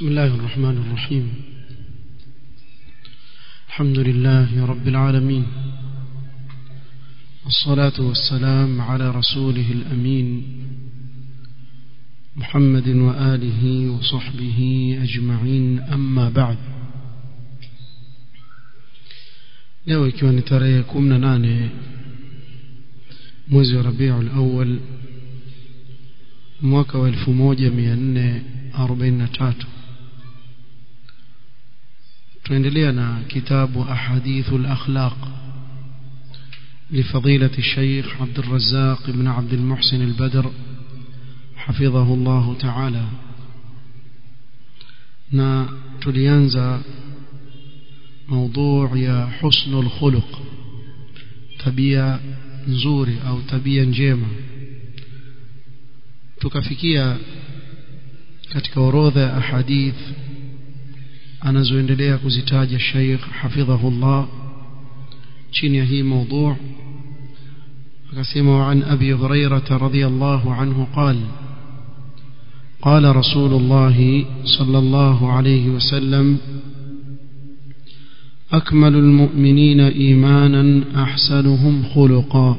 بسم الله الرحمن الرحيم الحمد لله رب العالمين والصلاة والسلام على رسوله الأمين محمد وآله وصحبه أجمعين أما بعد leo ikiwa ni tarehe kumi na nane mwezi wa rabiul awal mwaka wa elfu moja mia nne arobaini na tatu tunaendelea na kitabu ahadithu lakhlaq لفضيلة الشيخ عبد الرزاق بن عبد المحسن البدر حفظه الله تعالى na tulianza موضوع يا حسن الخلق tabia nzuri au tabia njema tukafikia katika orodha ya ahadith anazoendelea kuzitaja Sheikh hafidhahullah chini ya hii موضوع akasema عن أبي هريرة رضي الله عنه قال قال رسول الله صلى الله عليه وسلم أكمل المؤمنين إيمانا أحسنهم خلقا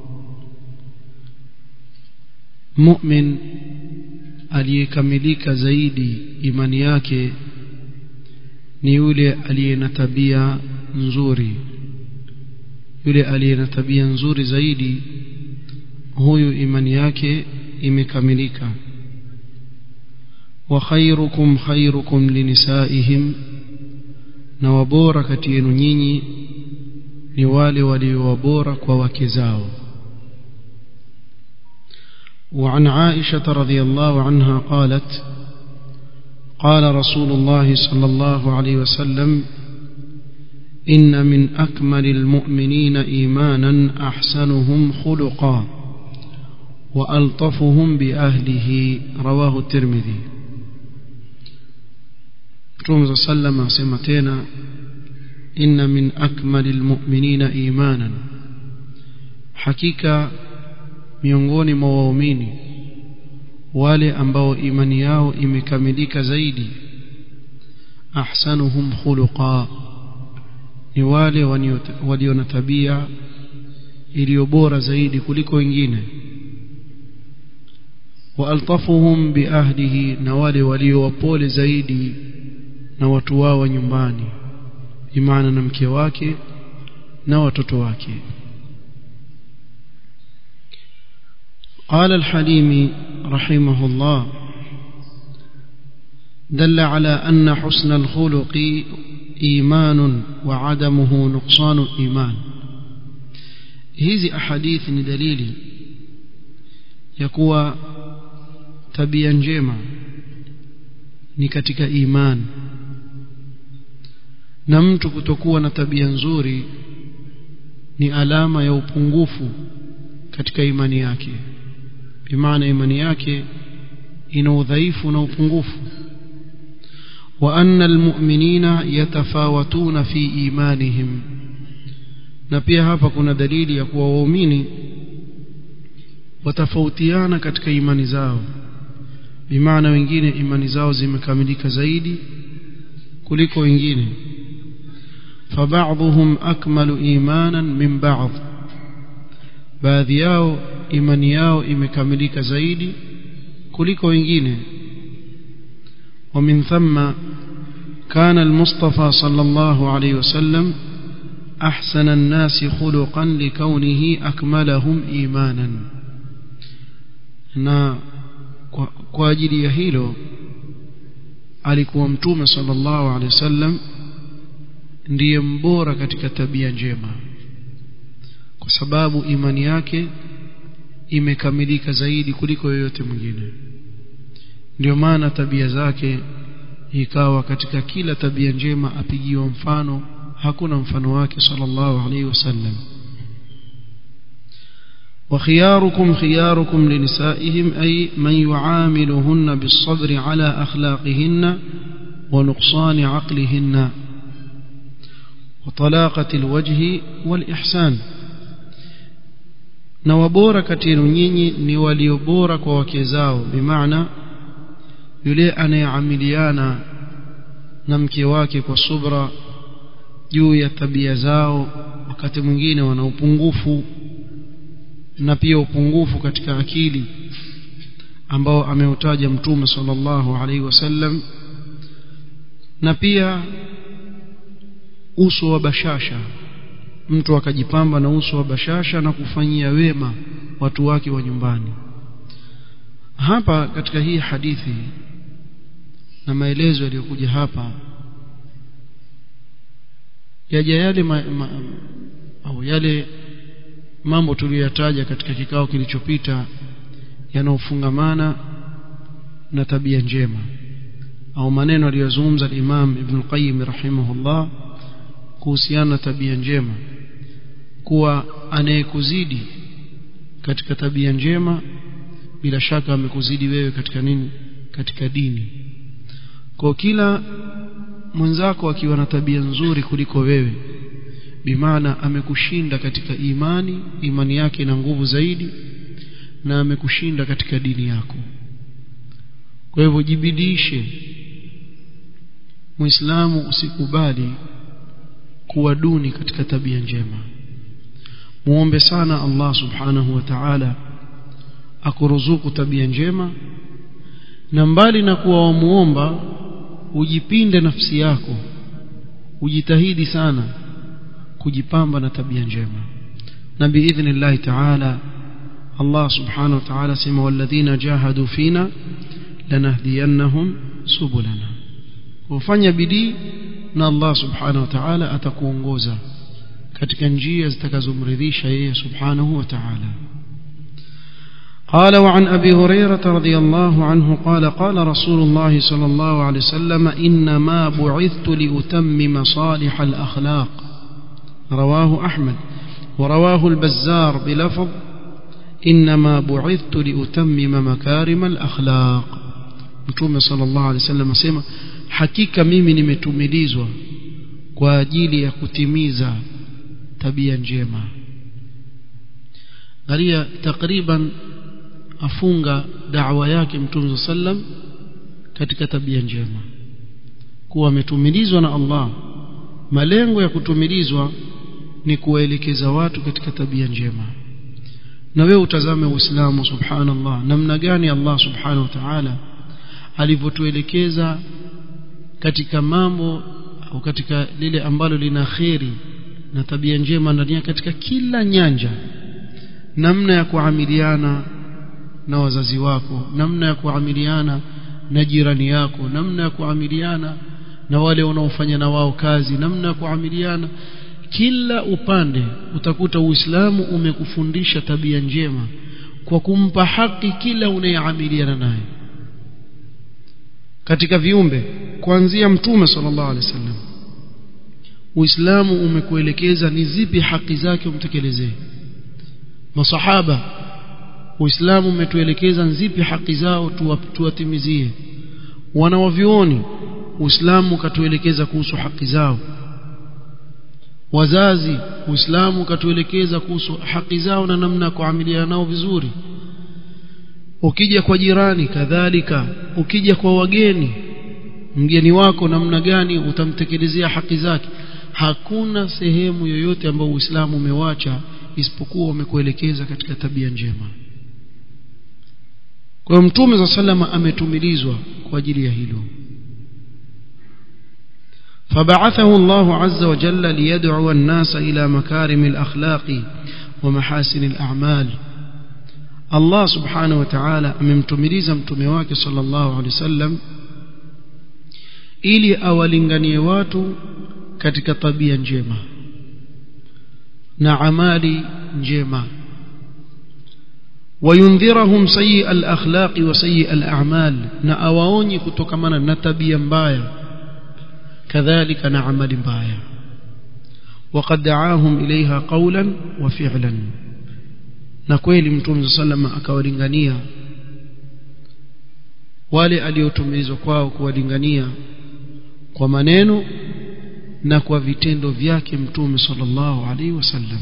مؤمن aliyekamilika zaidi imani yake ni yule aliye na tabia nzuri yule aliye na tabia nzuri zaidi huyu imani yake imekamilika wa khairukum khairukum linisaihim na wabora kati yenu nyinyi ni wale walio wabora kwa wake zao وعن عائشة رضي الله عنها قالت قال رسول الله صلى الله عليه وسلم إن من أكمل المؤمنين إيمانا أحسنهم خلقا وألطفهم بأهله رواه الترمذي Mtume sallam asema tena inna min akmalil mu'minina imanan hakika miongoni mwa waumini wale ambao imani yao imekamilika zaidi ahsanuhum khuluqa ni wale walio na tabia iliyo bora zaidi kuliko wengine wa altafuhum biahlihi na wale walio wapole zaidi na watu wao nyumbani imana na mke wake na watoto wake قال الحليمي رحمه الله دل على أن حسن الخلق إيمان وعدمه نقصان إيمان هذه أحاديث دليل يقوى تبيا جيما نكتك إيمان na mtu kutokuwa na tabia nzuri ni alama ya upungufu katika imani yake bimaana imani yake ina udhaifu na upungufu wa anna almu'minina yatafawatuna fi imanihim na pia hapa kuna dalili ya kuwa waumini watafautiana katika imani zao bimaana wengine imani zao zimekamilika zaidi kuliko wengine فبعضهم أكمل إيمانا من بعض baadhi yao imani yao imekamilika zaidi kuliko wengine ومن ثم كان المصطفى صلى الله عليه وسلم أحسن الناس خلقا لكونه أكملهم إيمانا na kwa ajili ya hilo alikuwa mtume sallallahu alaihi wasallam ndiye mbora katika tabia njema kwa sababu imani yake imekamilika zaidi kuliko yoyote mwingine ndio maana tabia zake ikawa katika kila tabia njema apigiwa mfano hakuna mfano wake sallallahu alaihi wasallam وخياركم خياركم لنسائهم أي من يعاملهن بالصبر على أخلاقهن ونقصان عقلهن وطلاقة الوجه والإحسان na wabora kati yenu nyinyi ni waliobora kwa wake zao bimaana yule anayeamiliana na mke wake kwa subra juu ya tabia zao wakati mwingine wana upungufu na pia upungufu katika akili ambao ameutaja mtume sallallahu alaihi wasallam na pia uso wa bashasha mtu akajipamba na uso wa bashasha na kufanyia wema watu wake wa nyumbani hapa katika hii hadithi na maelezo yaliyokuja hapa yaja yale ma, ma, au yale mambo tuliyoyataja katika kikao kilichopita yanaofungamana na tabia njema au maneno aliyozungumza Imam Ibn Qayyim rahimahullah kuhusiana na tabia njema kuwa anayekuzidi katika tabia njema bila shaka amekuzidi wewe katika nini katika dini kwa kila mwenzako akiwa na tabia nzuri kuliko wewe bimaana amekushinda katika imani imani yake ina nguvu zaidi na amekushinda katika dini yako kwa hivyo jibidishe muislamu usikubali kuwa duni katika tabia njema muombe sana Allah subhanahu wa ta'ala akuruzuku tabia njema na mbali na kuwa wamuomba ujipinde nafsi yako ujitahidi sana kujipamba na tabia njema na biidhnillahi ta'ala Allah subhanahu wa ta'ala sema walladhina jahadu fina lanahdiyannahum subulana ufanya bidii na Allah subhanahu wa ta'ala atakuongoza katika njia zitakazomridhisha yeye subhanahu wa ta'ala قال وعن أبي هريرة رضي الله عنه قال قال رسول الله صلى الله عليه وسلم إنما بعثت لأتمم صالح الأخلاق رواه أحمد ورواه البزار بلفظ إنما بعثت لأتمم مكارم الأخلاق متوم صلى الله عليه وسلم سيما حقيقة mimi nimetumilizwa kwa ajili ya kutimiza tabia njema angalia takriban afunga da'wa yake mtume sallam katika tabia njema kuwa ametumilizwa na Allah malengo ya kutumilizwa ni kuwaelekeza watu katika tabia njema na wewe utazame uislamu subhanallah namna gani Allah subhanahu wa ta'ala alivyotuelekeza katika mambo au katika lile ambalo lina kheri na tabia njema ndani katika kila nyanja namna ya kuamiliana na wazazi wako namna ya kuamiliana na jirani yako namna ya kuamiliana na wale unaofanya na wao kazi namna ya kuamiliana kila upande utakuta Uislamu umekufundisha tabia njema kwa kumpa haki kila unayeamiliana naye katika viumbe kuanzia mtume sallallahu alaihi wasallam Uislamu umekuelekeza ni zipi haki zake umtekelezee masahaba Uislamu umetuelekeza zipi haki zao tuwatimizie wanawavioni Uislamu ukatuelekeza kuhusu haki zao wazazi Uislamu ukatuelekeza kuhusu haki zao na namna ya kuamiliana nao vizuri ukija kwa jirani kadhalika ukija kwa wageni mgeni wako namna gani utamtekelezea haki zake hakuna sehemu yoyote ambayo Uislamu umewacha isipokuwa umekuelekeza katika tabia njema kwa mtume za salama ametumilizwa kwa ajili ya hilo فبعثه الله عز وجل ليدعو الناس إلى مكارم الأخلاق ومحاسن الأعمال الله سبحانه وتعالى amemtumiliza mtume wake sallallahu alaihi wasallam ili awalinganie watu katika tabia njema na amali njema وينذرهم سيء الأخلاق وسيء الأعمال na awaonyi kutokamana na tabia mbaya كذلك نعمل mbaya وقد دعاهم إليها قولا وفعلا na kweli mtume sallam akawalingania wale aliotumilizwa kwao kuwalingania kwa maneno na kwa vitendo vyake mtume sallallahu alaihi wasallam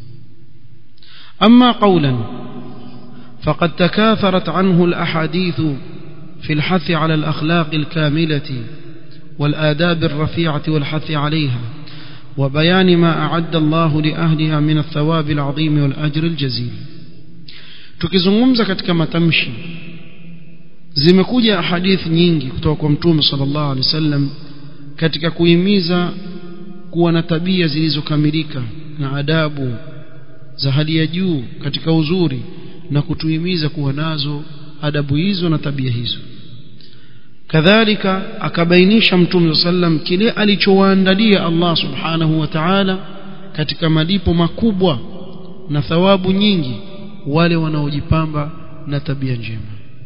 amma qawlan faqad takatharat anhu alaḥadith fi alhath ala alakhlaq alkamilati والآداب الرفيعة والحث عليها وبيان ما أعد الله لأهلها من الثواب العظيم والأجر الجزيل tukizungumza katika matamshi zimekuja hadithi nyingi kutoka kwa mtume sallallahu alaihi wasallam katika kuhimiza kuwa na tabia zilizokamilika na adabu za hali ya juu katika uzuri na kutuhimiza kuwa nazo adabu hizo na tabia hizo kadhalika akabainisha mtume sallam kile alichowaandalia Allah subhanahu wa ta'ala katika malipo makubwa na thawabu nyingi wale wanaojipamba na tabia njema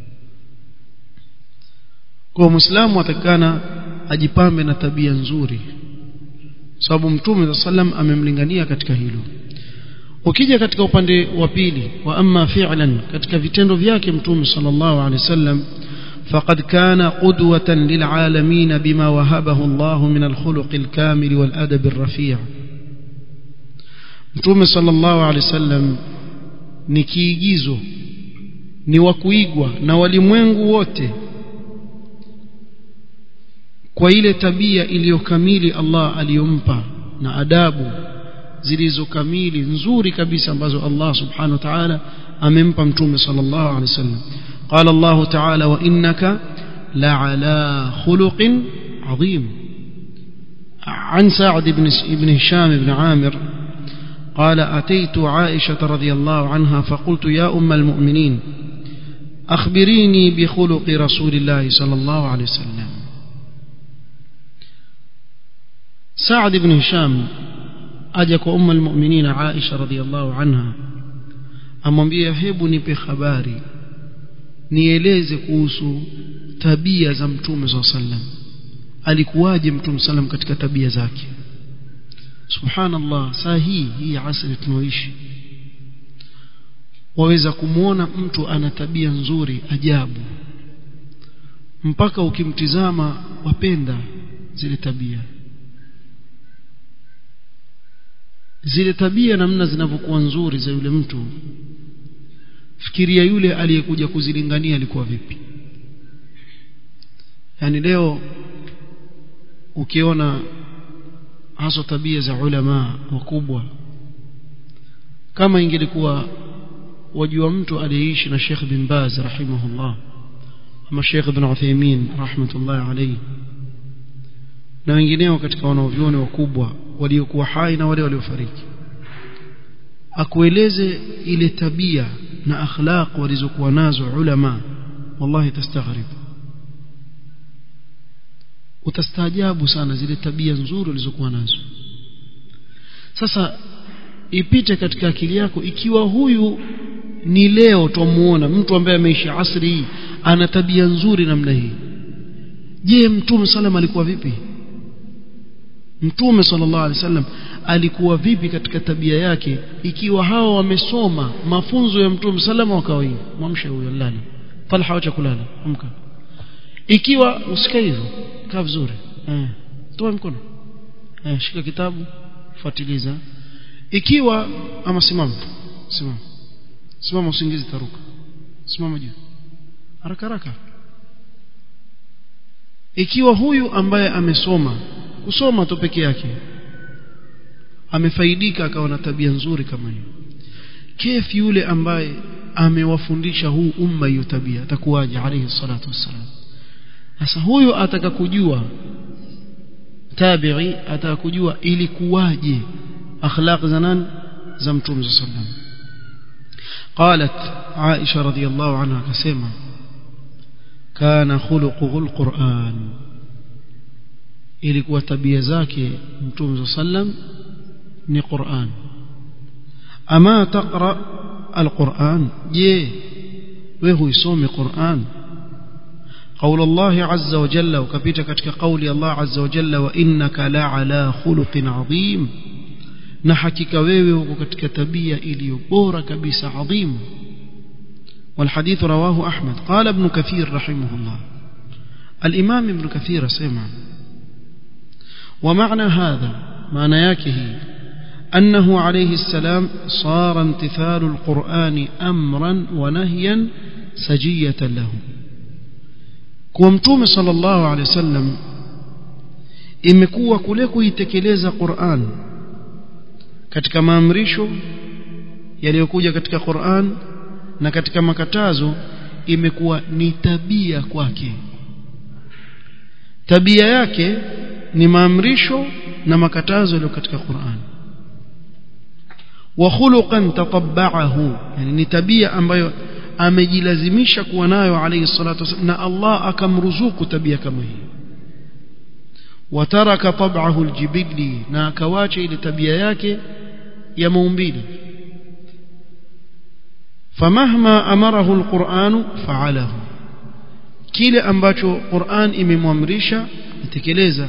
kwa muislamu atakana ajipambe na tabia nzuri sababu mtume sallam amemlingania katika hilo ukija katika upande wa pili wa amma fi'lan katika vitendo vyake mtume sallallahu alaihi wasallam فقد كان قدوة للعالمين بما وهبه الله من الخلق الكامل والأدب الرفيع Mtume sallallahu alaihi wasallam ni kiigizo ni wa kuigwa na walimwengu wote kwa ile tabia iliyokamili Allah aliyompa na adabu zilizokamili nzuri kabisa ambazo Allah subhanahu wa ta'ala amempa mtume sallallahu alaihi wasallam قال الله تعالى وإنك لعلى خلق عظيم عن سعد بن بن هشام بن عامر قال أتيت عائشة رضي الله عنها فقلت يا أم المؤمنين أخبريني بخلق رسول الله صلى الله عليه وسلم سعد بن هشام أجك أم المؤمنين عائشة رضي الله عنها amwambia hebu nipe habari nieleze kuhusu tabia za mtume saa sallam alikuwaje mtume sallam katika tabia zake subhanallah saa hii hii asri tunaoishi waweza kumwona mtu ana tabia nzuri ajabu mpaka ukimtizama wapenda zile tabia zile tabia namna zinavyokuwa nzuri za yule mtu fikiria yule aliyekuja kuzilingania alikuwa vipi yani leo ukiona hasa tabia za ulama wakubwa kama ingelikuwa wajua mtu aliyeishi na Sheikh bin Baz rahimahullah ama Sheikh bin Uthaymeen rahmatullahi alayhi na wengineo katika wanaovyoni wakubwa waliokuwa hai na wale waliofariki akueleze ile tabia na akhlaq walizokuwa nazo ulama wallahi tastaghrib utastaajabu sana zile tabia nzuri walizokuwa nazo sasa ipite katika akili yako ikiwa huyu ni leo twamuona mtu ambaye ameishi asri hii ana tabia nzuri namna hii je mtume sallam alikuwa vipi mtume sallallahu alaihi wasallam alikuwa vipi katika tabia yake ikiwa hao wamesoma mafunzo ya mtume salama wakawa hivi mwamshe huyo lala talha wacha kulala amka ikiwa usikae hivyo kaa vizuri eh toa mkono eh shika kitabu fuatiliza ikiwa ama simama simama simama usingizi taruka simama juu haraka haraka ikiwa huyu ambaye amesoma kusoma tu peke yake amefaidika akawa na tabia nzuri kama hiyo kef yule ambaye amewafundisha huu umma hiyo tabia atakuwaje alayhi salatu wassalam sasa huyu ataka kujua tabi'i ataka kujua ilikuwaje akhlaq za nani za mtume sallallahu alayhi wasallam قالت عائشة رضي الله عنها كسيما كان خلقه القرآن ilikuwa tabia zake mtume sallam ni Qur'an ama taqra alquran je wewe huisome Qur'an قول الله عز وجل وكبيت ketika قول الله عز وجل وانك لعلى خلق عظيم na hakika wewe uko katika tabia iliyo bora kabisa adhim والحديث رواه أحمد قال ابن كثير رحمه الله الإمام ابن كثير سمع ومعنى هذا معنى ياكه أنه عليه السلام صار امتثال القرآن أمرا ونهيا سجية له كومتوم صلى الله عليه وسلم imekuwa kule kuitekeleza Qur'an katika maamrisho yaliyokuja katika Qur'an na katika makatazo imekuwa ni tabia kwake tabia yake ni maamrisho na makatazo yaliyo katika Qur'an wa khuluqan tatabba'ahu yani ni tabia ambayo amejilazimisha kuwa nayo alayhi salatu wasallam na Allah akamruzuku tabia kama hii wataraka tab'ahu aljibili na akawacha ile tabia yake ya maumbile famahma amarahu alquran fa'alahu kile ambacho Qur'an imemwamrisha itekeleza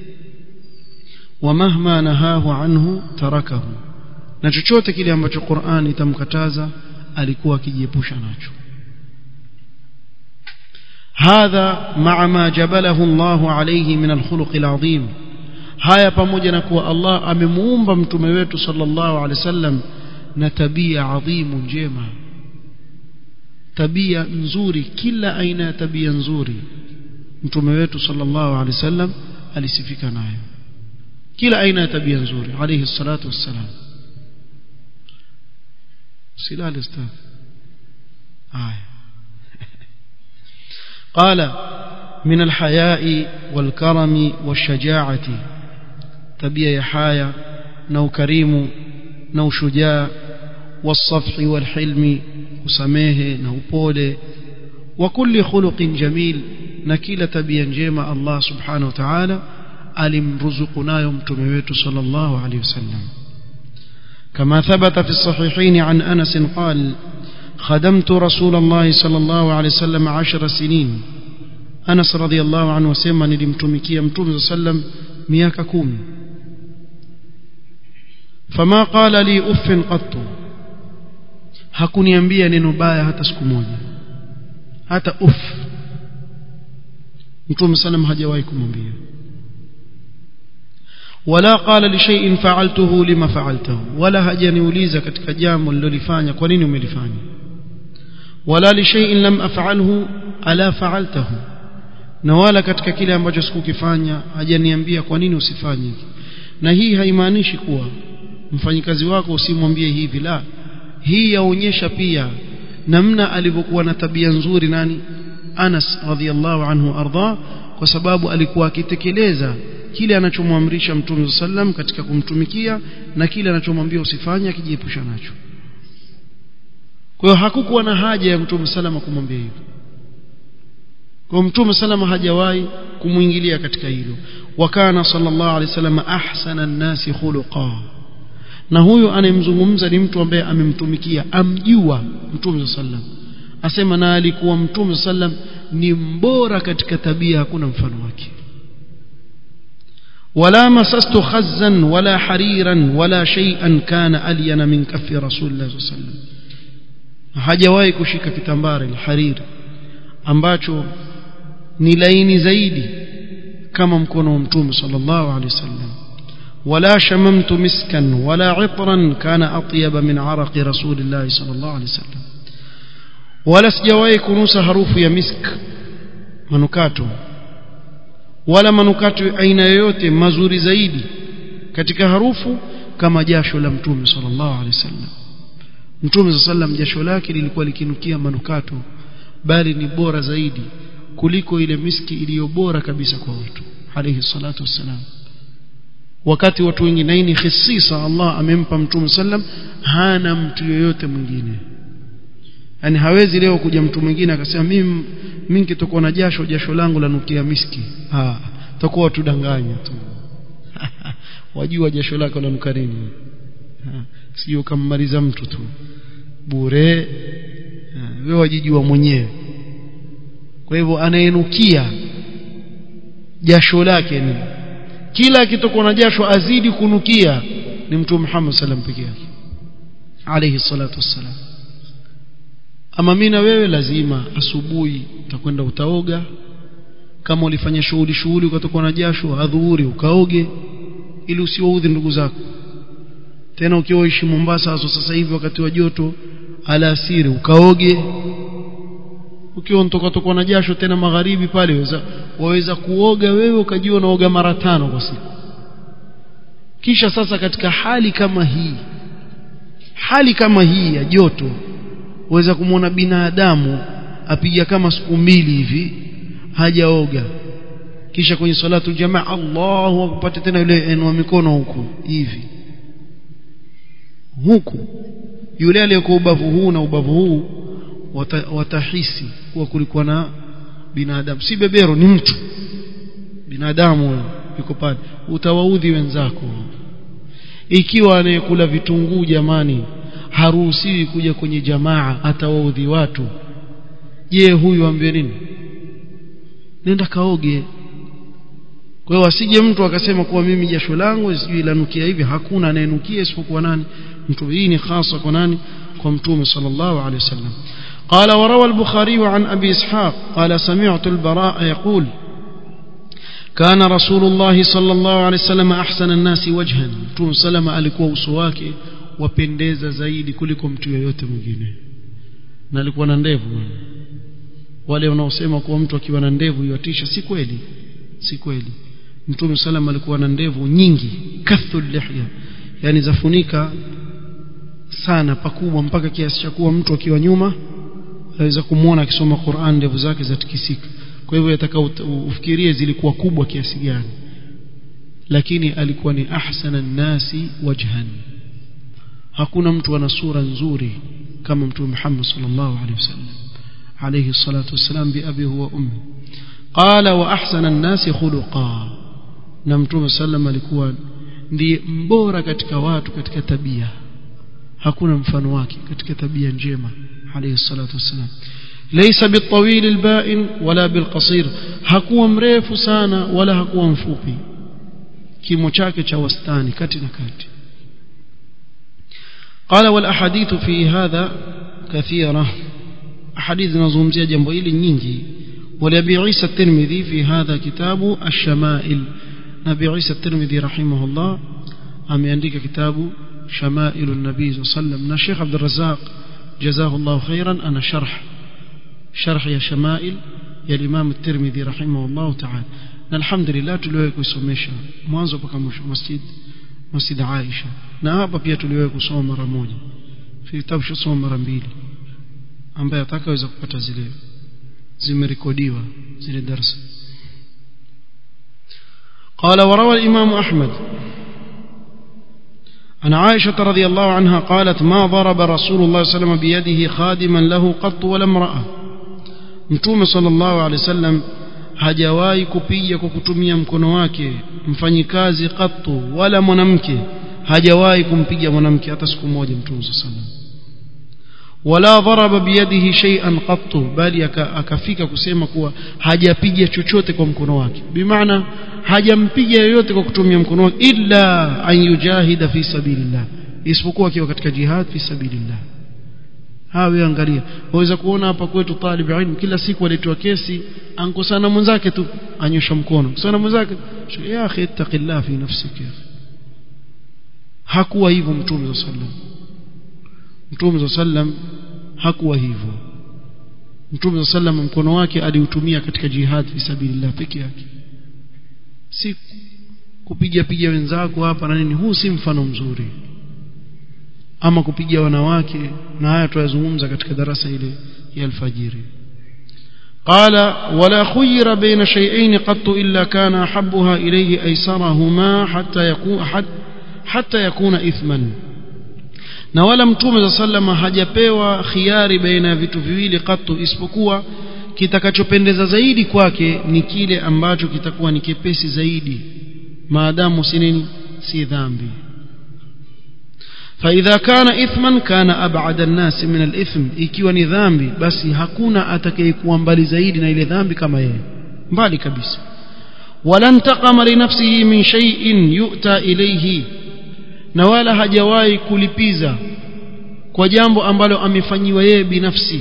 wamahma nahahu anhu tarakahu na chochote kile ambacho Qur'an itamkataza alikuwa akijiepusha nacho hadha ma'a ma jabalahu Allah alayhi min al-khuluq al-azim haya pamoja na kuwa Allah amemuumba mtume wetu sallallahu alaihi wasallam na tabia adhimu njema tabia nzuri kila aina ya tabia nzuri mtume wetu sallallahu alaihi wasallam alisifika nayo kila aina ya tabia nzuri alayhi salatu wassalam silal ustadh haya قال من الحياء والكرم والشجاعة تبيا يحايا نو كريم نو شجاع والصفح والحلم وسميه نو بوله وكل خلق جميل نكيل تبيا جيما الله سبحانه وتعالى alimruzuku nayo mtume wetu sallallahu alaihi wasallam كما ثبت في الصحيحين عن أنس قال خدمت رسول الله صلى الله عليه وسلم عشر سنين أنس رضي الله عنه وسلم نلمتمكي متوم صلى الله عليه وسلم مياك كوم فما قال لي أف قط hakuniambia neno baya hata siku moja hata uf mtume sallam hajawahi kumwambia wala qala li shay'in fa'altuhu lima fa'altahu wala hajaniuliza katika jambo nililofanya kwa nini umelifanya wala li shay'in lam af'alhu ala fa'altahu na wala katika kile ambacho sikukifanya hajaniambia kwa nini usifanye na hii haimaanishi kuwa mfanyikazi wako usimwambie hivi la hii yaonyesha pia namna alivyokuwa na tabia nzuri nani Anas radhiallahu anhu arda kwa sababu alikuwa akitekeleza kile anachomwamrisha Mtume sallam katika kumtumikia na kile anachomwambia usifanye akijiepusha nacho kwa hiyo hakukuwa na haja ya Mtume sallam kumwambia hivyo kwa Mtume sallam hajawahi kumuingilia katika hilo wakana sallallahu alaihi wasallam ahsana an-nasi khuluqa na huyo anayemzungumza ni mtu ambaye amemtumikia amjua Mtume sallam asema na alikuwa Mtume sallam ni mbora katika tabia hakuna mfano wake ولا مسست خزا ولا حريرا ولا شيئا كان ألين من كف رسول الله صلى الله عليه وسلم hajawahi kushika kitambara alharir ambacho ni laini zaidi kama mkono wa mtume sallallahu alaihi wasallam ولا شممت مسكا ولا عطرا كان أطيب من عرق رسول الله صلى الله عليه وسلم ولا سجواي كنوس harufu ya misk manukato wala manukato aina yoyote mazuri zaidi katika harufu kama jasho la mtume sallallahu alaihi wasallam mtume sallam jasho lake lilikuwa likinukia manukato bali ni bora zaidi kuliko ile miski iliyo bora kabisa kwa watu alayhi salatu wassalam wakati watu wengine hii ni khisisa Allah amempa mtume sallam hana mtu yoyote mwingine yani hawezi leo kuja mtu mwingine akasema mimi mimi nikitokuwa na jasho jasho langu lanukia miski ah tutakuwa tudanganya tu wajua jasho lako lanuka nini sio kammaliza mtu tu bure wewe wajijua mwenyewe kwa hivyo anayenukia jasho lake ni kila akitokuwa na jasho azidi kunukia ni mtume Muhammad sallam peke yake alayhi salatu wassalam ama mimi na wewe lazima asubuhi utakwenda utaoga kama ulifanya shughuli shughuli ukatokuwa na jasho adhuhuri ukaoge ili usiwaudhi ndugu zako tena ukiwa ishi Mombasa haso sasa hivi wakati wa joto alasiri ukaoge ukiwa unatoka toka na jasho tena magharibi pale waweza waweza kuoga wewe ukajua unaoga mara tano kwa siku kisha sasa katika hali kama hii hali kama hii ya joto waweza kumwona binadamu apiga kama siku mbili hivi hajaoga kisha kwenye salatu jamaa Allahu akupate tena yule enwa mikono huku hivi huku yule aliyekuwa ubavu huu na ubavu huu wata, watahisi kuwa kulikuwa na binadamu si bebero ni mtu binadamu yuko pale utawaudhi wenzako ikiwa anayekula vitunguu jamani haruhusiwi kuja kwenye jamaa atawaudhi watu je huyu ambie nini nenda kaoge kwa hiyo asije mtu akasema kuwa mimi jasho langu sijui lanukia hivi hakuna anayenukia isipokuwa nani mtu hii ni hasa kwa nani kwa mtume sallallahu alaihi wasallam قال وروى البخاري عن أبي إسحاق قال سمعت البراء يقول كان رسول الله صلى الله عليه وسلم أحسن الناس وجها مtume سلم alikuwa uso wake wapendeza zaidi kuliko mtu yeyote mwingine na alikuwa na ndevu wale wanaosema kuwa mtu akiwa na ndevu yatisha si kweli si kweli mtume salam alikuwa na ndevu nyingi kathul lihya yani zafunika sana pakubwa mpaka kiasi cha kuwa mtu akiwa nyuma aweza kumwona akisoma Qur'an ndevu zake zatikisika kwa hivyo yataka ufikirie zilikuwa kubwa kiasi gani lakini alikuwa ni ahsana nasi wajhan hakuna mtu ana sura nzuri kama mtume Muhammad sallallahu alaihi wasallam عليه الصلاة والسلام بأبي هو أمي قال وأحسن الناس خلقا نمتوم سلم alikuwa ndiye mbora katika watu katika tabia hakuna mfano wake katika tabia njema عليه الصلاة والسلام ليس بالطويل البائن ولا بالقصير hakuwa mrefu sana wala hakuwa mfupi kimo chake cha wastani kati na kati قال والأحاديث في هذا كثيرة حديث نظومزية جنبه إلي نينجي ولأبي عيسى الترمذي في هذا كتاب الشمائل نبي عيسى الترمذي رحمه الله أم ينديك كتاب شمائل النبي صلى الله عليه وسلم الشيخ عبد الرزاق جزاه الله خيرا أنا شرح شرح يا شمائل يا الإمام الترمذي رحمه الله تعالى الحمد لله tuliwahi kusomesha mwanzo mpaka mwisho masjid masjid Aisha na hapa pia tuliwahi kusoma mara moja vitabu shasoma mara mbili ambaye atakaweza kupata zile zimerekodiwa zile darasa قال وروى الإمام أحمد عن عائشة رضي الله عنها قالت ما ضرب رسول الله صلى الله عليه وسلم بيده خادما له قط ولا امرأة متوم صلى الله عليه وسلم hajawahi kupiga kwa kutumia mkono wake mfanyikazi qattu wala mwanamke hajawahi kumpiga mwanamke hata siku moja mtume sallallahu wala dharaba biyadihi shay'an qattu bali akafika kusema kuwa hajapiga chochote kwa mkono wake bimaana hajampiga yoyote kwa kutumia mkono wake illa an yujahida fi sabilillah isipokuwa akiwa katika jihad fi sabilillah hawe angalia waweza kuona hapa kwetu talib ilmu kila siku aletwa kesi ankosana mwenzake tu anyosha mkono kusana mwenzake ya akhi ittaqillah fi nafsika hakuwa hivyo mtume sallam mtume sallam hakuwa hivyo mtume sallam mkono wake aliutumia katika jihad fi sabilillah peke yake si kupiga piga wenzako hapa na nini huu si mfano mzuri ama kupiga wanawake na haya tuyazungumza katika darasa ile ya alfajiri قال ولا خير بين شيئين قط إلا كان أحبها إليه أيسرهما حتى يكون حتى يكون إثما na wala mtume za sallama hajapewa khiari baina ya vitu viwili katu isipokuwa kitakachopendeza zaidi kwake ni kile ambacho kitakuwa ni kepesi zaidi maadamu si nini si dhambi فإذا كان إثما كان أبعد الناس من الإثم ikiwa ni dhambi basi hakuna atakayekuwa mbali zaidi na ile dhambi kama yeye mbali kabisa wala intaqama li nafsihi min shay'in yu'ta ilayhi na wala hajawahi kulipiza kwa jambo ambalo amefanyiwa yeye binafsi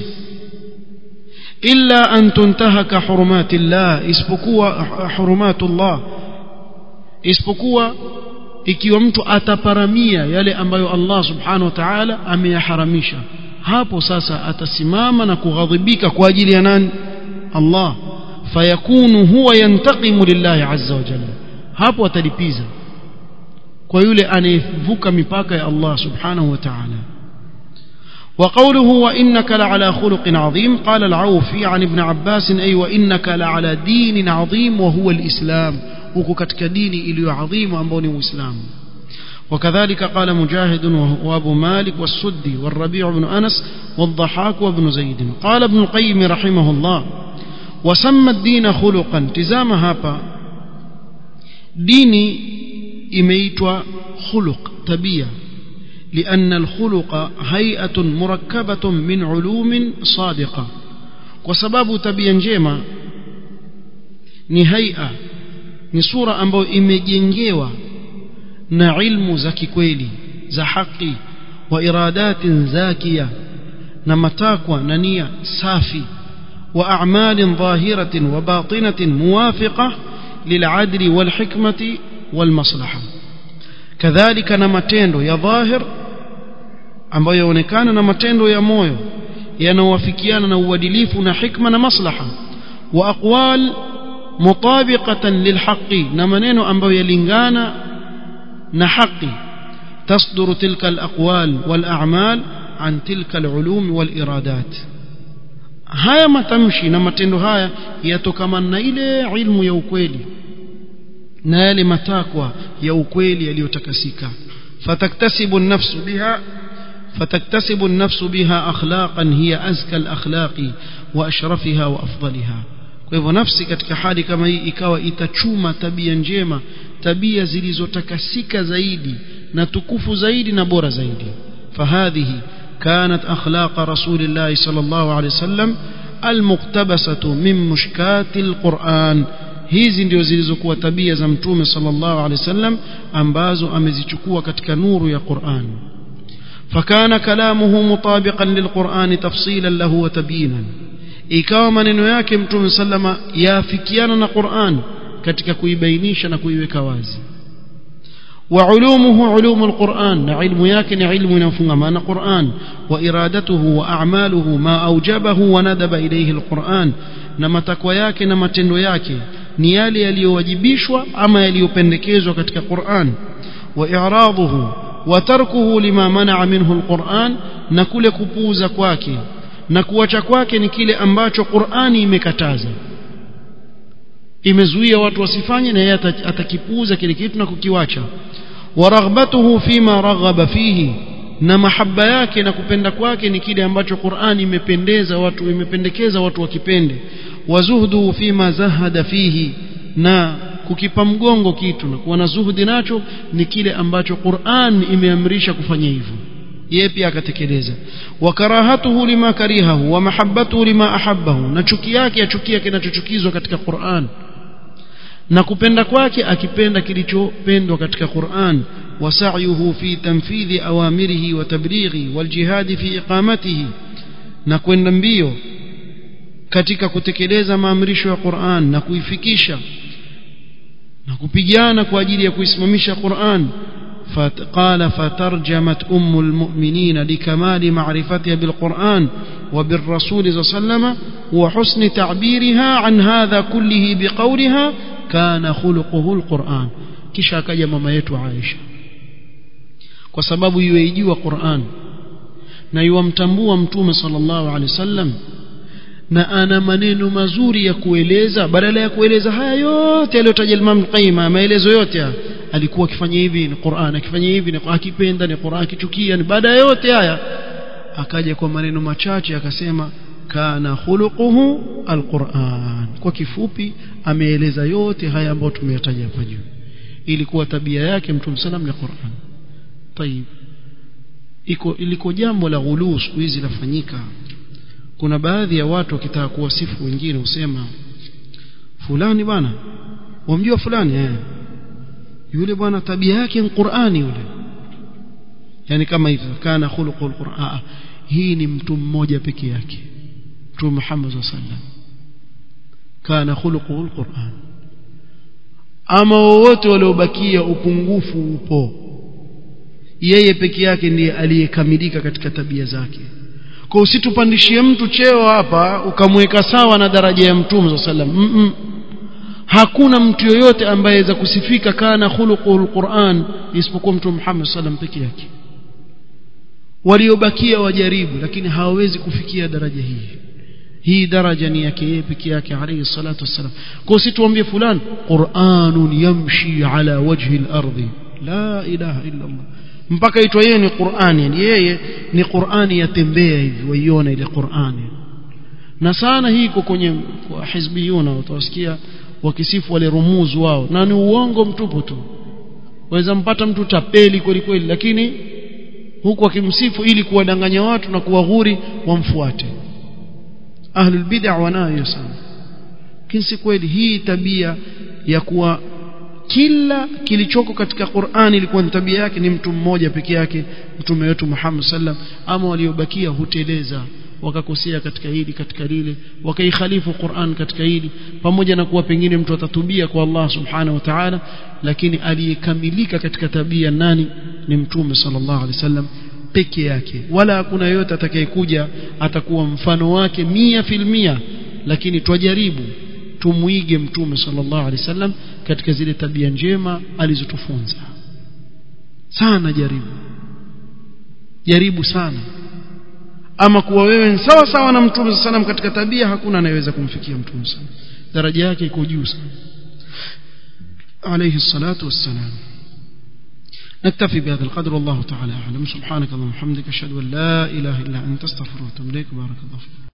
illa an tuntahaka hurumatillah isipokuwa hurumatullah isipokuwa ikiwa mtu ataparamia yale ambayo Allah subhanahu wa ta'ala ameyaharamisha hapo sasa atasimama na kughadhibika kwa ajili ya nani Allah fayakunu huwa yantaqimu lillahi azza wa jalla hapo atalipiza kwa yule anayevuka mipaka ya Allah subhanahu wa ta'ala وقوله وإنك لعلى خلق عظيم قال العوفي عن ابن عباس أي وإنك لعلى دين عظيم وهو الإسلام وكتك ديني إلي عظيم وأنبوني وإسلام وكذلك قال مجاهد وأبو مالك والسدي والربيع بن أنس والضحاك وابن زيد قال ابن القيم رحمه الله وسمى الدين خلقا تزام هابا ديني إميتوا خلق تبيه لأن الخلق هيئة مركبة من علوم صادقة وسباب تبيا njema ni haia ni sura ambayo imejengewa na ilmu za kikweli za haki wa iradatin zakia na matakwa na nia safi wa a'malin dhahiratin wa batinatin muwafiqa lil'adli wal hikmati wal maslaha kadhalika na matendo ya dhahir ambayo yaonekana na matendo ya moyo yanayowafikiana na uadilifu na hikma na maslaha wa aqwal mutabiqatan lilhaqi na maneno ambayo yalingana na haki تصدر تلك الأقوال والأعمال عن تلك العلوم والإرادات haya matamshi na matendo haya yatokamana na ile ilmu ya ukweli na yale matakwa ya ukweli yaliyotakasika fataktasibu an-nafsu biha فتكتسب النفس بها أخلاقا هي أزكى الأخلاق وأشرفها وأفضلها kwa hivyo nafsi katika hali kama hii ikawa itachuma tabia njema tabia zilizotakasika zaidi na tukufu zaidi na bora zaidi fahadhihi kanat akhlaq rasulillah sallallahu alayhi wasallam almuktabasatu min mushkati alquran hizi ndio zilizokuwa tabia za mtume sallallahu alayhi wasallam ambazo amezichukua katika nuru ya Qur'an فكان كلامه مطابقا للقرآن تفصيلا له وتبيينا ikawa maneno yake mtume sallama yaafikiana na Qur'an katika kuibainisha na kuiweka wazi wa ulumuhu ulumul Qur'an na ilmu yake ni ilmu inayofungamana na Qur'an wa iradatuhu wa a'maluhu ma aujabahu wa nadaba ilayhi alquran na matakwa yake na matendo yake ni yale yaliyowajibishwa ama yaliyopendekezwa katika Qur'an wa i'raduhu wa tarkuhu lima manaa minhu alquran na kule kupuuza kwake na kuacha kwake ni kile ambacho Qur'ani imekataza imezuia watu wasifanye na yeye atakipuuza kile kitu na kukiwacha wa raghbatuhu fima raghaba fihi na mahaba yake na kupenda kwake ni kile ambacho Qur'ani imependeza watu imependekeza watu wakipende wa zuhduhu fima zahada fihi na kukipa mgongo kitu na kuwa na zuhudi nacho ni kile ambacho Qur'an imeamrisha kufanya hivyo yeye pia akatekeleza wa karahatuhu lima karihahu wa mahabbatuhu lima ahabbahu na chuki yake achukia kinachochukizwa katika Qur'an na kupenda kwake akipenda kilichopendwa katika Qur'an wa sa'yuhu fi tanfidhi awamirihi wa tablighi wal jihad fi iqamatihi na kwenda mbio katika kutekeleza maamrisho ya Qur'an na kuifikisha na kupigana kwa ajili ya kuisimamisha Qur'an قال فترجمت أم المؤمنين لكمال معرفتها بالقرآن وبالرسول صلى الله عليه وسلم وحسن تعبيرها عن هذا كله بقولها كان خلقه القرآن kisha akaja mama yetu Aisha kwa sababu yuijua Qur'an na yuamtambua mtume sallallahu alaihi wasallam na ana maneno mazuri ya kueleza badala ya kueleza haya yote aliyotaja Imam Qayyim maelezo yote alikuwa akifanya hivi ni Qur'an akifanya hivi ni akipenda ni Qur'an akichukia ni baada ya yote haya akaja kwa maneno machache akasema kana khuluquhu alquran kwa kifupi ameeleza yote haya ambayo tumeyataja hapa juu ilikuwa tabia yake mtume sallam ni Qur'an tayib iko iliko jambo la ghuluu siku hizi lafanyika kuna baadhi ya watu wakitaka kuwasifu wengine husema fulani bwana wamjua fulani eh yule bwana tabia yake ni Qur'ani yule yani kama hivyo kana khuluqul Qur'an hii ni mtu mmoja peke yake Mtume Muhammad sallam kana khuluqul Qur'an ama wote waliobakia upungufu upo yeye peke yake ndiye aliyekamilika katika tabia zake kwa usitupandishie mtu cheo hapa ukamweka sawa na daraja ya mtume sallam mm -mm. hakuna mtu yoyote ambaye aweza kusifika kana khuluqul Qur'an isipokuwa mtume Muhammad sallam peke yake waliobakia wajaribu lakini hawawezi kufikia daraja hii hii daraja ni yake yeye peke yake alayhi salatu wassalam kwa usituambie fulani Qur'anun yamshi ala wajhi al-ardi la ilaha illa Allah mpaka itwa yeye ni Qur'ani yani yeye ni Qur'ani yatembea hivi waiona ile Qur'ani na sana hii iko kwenye kwa hizbiyuna utawasikia wakisifu wale rumuzu wao na ni uongo mtupu tu waweza mpata mtu tapeli kweli kweli lakini huku akimsifu ili kuwadanganya watu na kuwaghuri wamfuate ahlul bid'ah wanayo sana lakini si kweli hii tabia ya kuwa kila kilichoko katika Qur'ani ilikuwa ni tabia yake ni mtu mmoja peke yake mtume wetu Muhammad sallam ama waliobakia huteleza wakakosea katika hili katika lile wakaikhalifu Qur'an katika hili pamoja na kuwa pengine mtu atatubia kwa Allah subhanahu wa ta'ala lakini aliyekamilika katika tabia nani ni mtume sallallahu alaihi wasallam peke yake wala hakuna yote atakayekuja atakuwa mfano wake mia filmia lakini twajaribu tumuige mtume sallallahu alaihi wasallam katika zile tabia njema alizotufunza sana jaribu jaribu sana ama kuwa wewe sawa sawa na mtume sallam katika tabia hakuna anayeweza kumfikia mtume sallam daraja yake iko juu sana عليه الصلاة والسلام نكتفي بهذا القدر والله تعالى أعلم سبحانك اللهم وبحمدك أشهد أن لا إله إلا أنت استغفرك وأتوب إليك بارك الله فيك